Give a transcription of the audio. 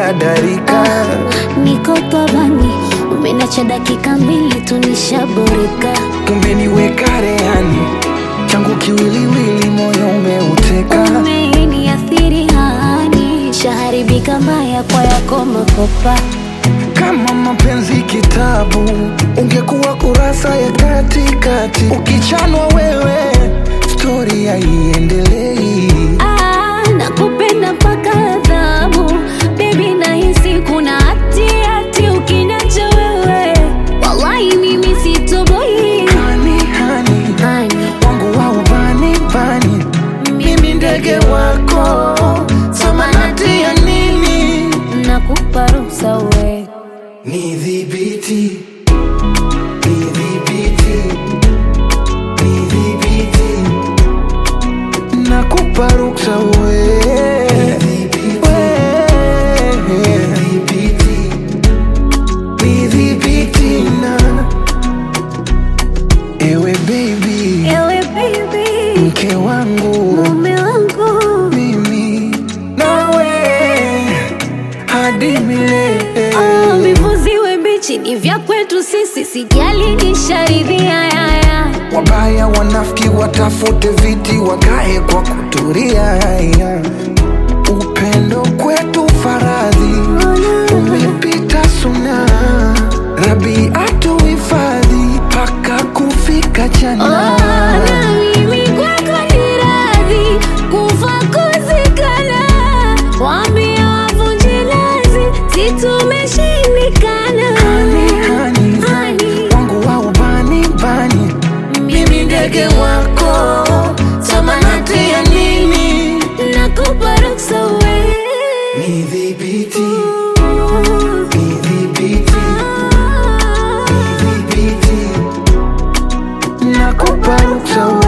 dadarika Niko pabani, umenacha dakika mbili tu nishaboreka. umeniweka rehani changu kiwiliwili moyo umeuteka Umeniathiri hani, shaharibika mbaya kwa yako makopa. kama mapenzi kitabu ungekuwa kurasa ya katikati ukichanwa wewe stori haiendelei Ah, nakupenda mpaka adhabu bebi, nahisi kuna hati hati ukiniacha wewe, wallahi mimi sitoboi. hani hani Hani, wangu wa ubani bani mimi ndege wako samanati ya nini nakupa ruhusa we nidhibiti nidhibiti nidhibiti nakupa ruksa we nidhibiti na ewe baby ewe baby, mke wangu mume wangu mimi nawe hadi milele Oh, vivuziwe mbichi ni vya kwetu sisi, sijali nisharidhia yaya. wabaya wanafiki watafute viti wakae kwa kuturia upendo kwetu faradhi umepita suna rabi atuhifadhi mpaka kufika Oh, jana na mimi kwako ni radhi kufa kuzikana, waambie wavunje lazi, si tumeshindikana. Hani, hani, Hani, wangu wa ubani bani mimi ndege wako samanati ya nini nakupa ruksa we nidhibiti nidhibiti nidhibiti nakupa ruksa